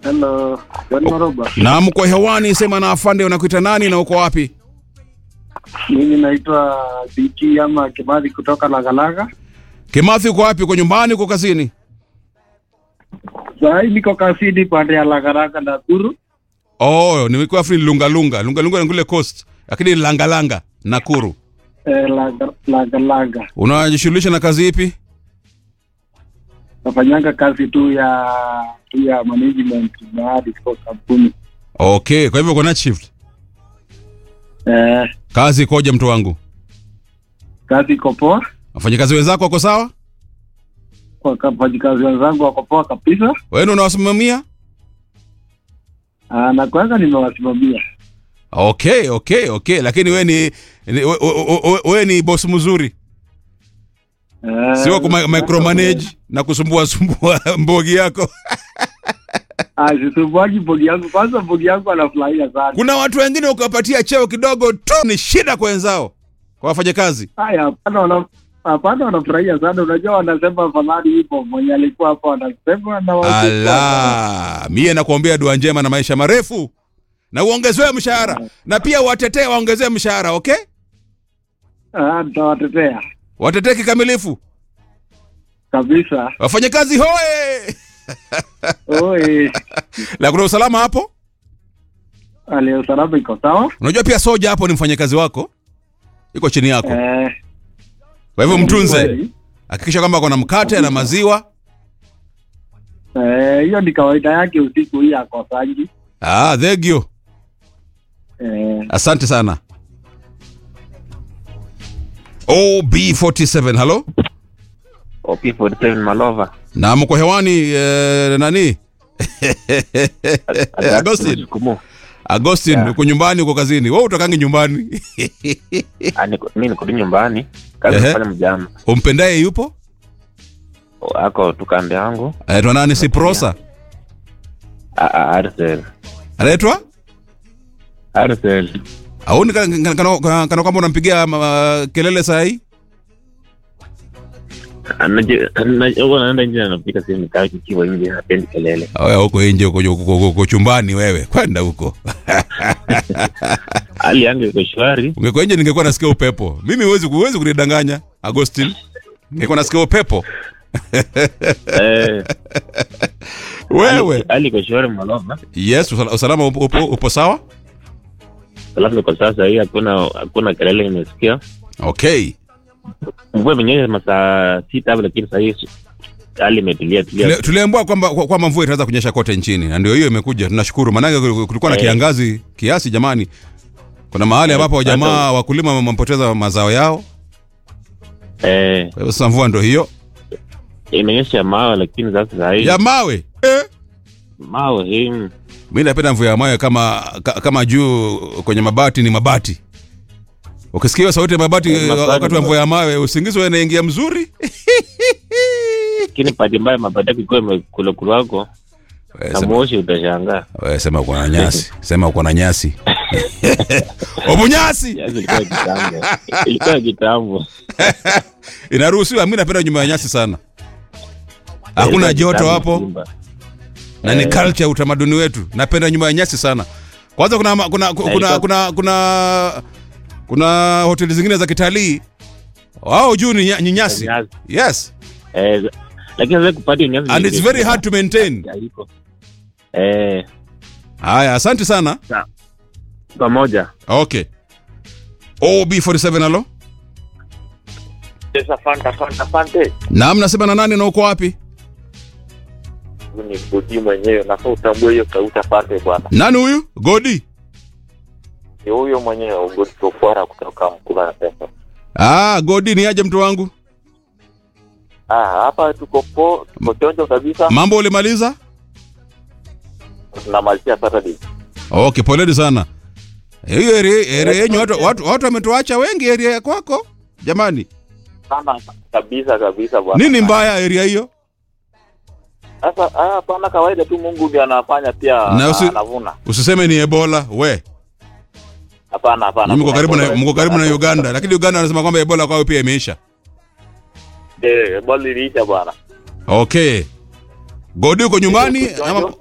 Hello, John Maroba. Na mko hewani, sema na afande, unakuita nani na uko wapi? Mimi naitwa BT ama Kimathi kutoka Lagalaga. Kimathi, uko wapi? Uko nyumbani, uko kazini? Saa hii niko kazini pande ya Lagalaga Nakuru. Oh, nimekuwa free Lungalunga. Lungalunga ni kule coast, lakini Langalanga, Nakuru. Eh, Laga- Lagalaga. Unajishughulisha na kazi ipi? Nafanyanga kazi tu ya tu ya management mahali kwa kampuni. Okay, kwa hivyo uko night shift. Eh, Kazi ikoje mtu wangu? kazi iko poa. Wafanyakazi wenzako wako sawa? Wafanyikazi wenzangu wako poa kabisa. Wewe ndio unawasimamia? Ah, na kwanza nimewasimamia. Okay, okay, okay, lakini wewe ni ni- we- we- we- wewe ni boss mzuri. Eh, Sio ku micromanage na kusumbua sumbua mbogi yako. Ah, sisumbuaji bogi yangu. Kwanza bogi yangu anafurahia sana. Kuna watu wengine ukiwapatia cheo kidogo tu ni shida kwa wenzao, kwa wafanyakazi. Haya, hapana wana hapana wanafurahia sana. Unajua wanasema afadhali ipo mwenye alikuwa hapa wanasema na wa- Ala, mie nakuombea dua njema na maisha marefu na uongezewe mshahara na pia watetee waongezewe mshahara, okay? Ah, nitawatetea Watetee kikamilifu. kabisa. Wafanyakazi hoe! Oi, La kuna usalama hapo? hali ya usalama iko sawa. Unajua pia soja hapo ni mfanyakazi wako. Iko chini yako. Eh, Kwa hivyo mtunze. kweli. Hakikisha kwamba kuna mkate na maziwa. Eh, hiyo ni kawaida yake usiku hii akosangi. Ah, thank you. Eh, Asante sana. OB47, hello? OP47 Malova. Na mko hewani eh, nani? Agustin. Jukumu. Agustin, Yeah. uko nyumbani, uko kazini. Wewe utakangi nyumbani. Ah, niko- mi niko tu nyumbani kazi Ehe. nafanya mjama Umpendaye yupo? O, ako tukande yangu Anaitwa nani? Siprosa. Ah, ah, Arcel. Anaitwa? Arcel. Auni kana, kana, kana, kana kwamba unampigia uh, kelele saa hii? Anaje- ana- huwa naenda nje anapika simu nikaa kikiwa nje hapendi kelele Wewe huko nje uko, uko, uko, uko chumbani wewe. Kwenda huko. hali yangu iko shwari Ungekuwa nje ningekuwa nasikia upepo. Mimi huwezi huwezi kunidanganya, Agustin. Ningekuwa nasikia upepo. Eh, Wewe. hali- hali iko shwari Malova Yes, usala- usalama upo, upo, upo sawa? alafu kwa sasa hii hakuna hakuna kelele nimesikia Okay. mvua imenyesha masaa sita hapo lakini sahii hali imetulia tulia Tule- Tuliambiwa kwamba kwa- kwamba mvua itaanza kunyesha kote nchini na ndio hiyo imekuja. Tunashukuru. Maana kulikuwa na Eh. kiangazi kiasi jamani. Kuna mahali ambapo jamaa wakulima wamepoteza mazao yao. eh, Kwa hivyo sasa mvua ndio hiyo. imenyesha mawe lakini sasa sahii Ya mawe. Eh. mawe hii Mimi napenda mvua ya mawe kama ka, kama juu kwenye mabati ni mabati. Ukisikia hiyo sauti ya mabati Eh, mabati. wakati wa mvua ya mawe usingizi wewe inaingia mzuri. lakini pati mbaya mabati yako ikiwa imekulakulu wako Wewe na sema- moshi utashangaa wewe sema uko na nyasi. Sema uko na nyasi. Obunyasi. Yaani ilikuwa kitambo ilikuwa kitambo Inaruhusiwa. Mimi napenda nyumba ya nyasi sana. Hakuna Ilikuwa joto kitambo hapo Simba. na ni Eh. culture utamaduni wetu. Napenda nyumba ya nyasi sana. Kwanza kuna ma- kuna kuna kuna kuna, kuna, kuna hoteli zingine za kitalii wao juu ni, nya- ni nyasi. Nyasi. Yes. Eh, lakini sasa kupata nyasi And it's very hard to maintain. haiko. eh Haya, asante sana. pamoja Okay. OB47 halo. Yes, asante, asante, asante. Naam, nasema na nani na uko wapi? Huyu ni Gudi mwenyewe, nafaa utambue hiyo sauti. Asante bwana, Nani huyu? Godi. ni huyo mwenyewe Gudi Tofara kutoka Mkula na Pesa. Ah, Godi ni aje mtu wangu? Ah, hapa tuko po, tuko chonjo kabisa, Mambo ulimaliza? tunamalizia Saturday. Okay, poleni sana. Hiyo area area yenyu watu watu watu wametuacha wengi area ya kwako. Jamani, Sana kabisa kabisa bwana. nini mbaya area hiyo? Sasa ah, hapana, kawaida tu, Mungu ndiye anafanya pia Na usi- anavuna. Usiseme ni Ebola, we. Hapana, hapana. Mko kuna karibu na Ebola. mko karibu na Uganda, lakini Uganda wanasema kwamba Ebola kwao pia imeisha. Eh, Ebola iliisha bwana. Okay. Godi uko nyumbani Niko ama chonjo.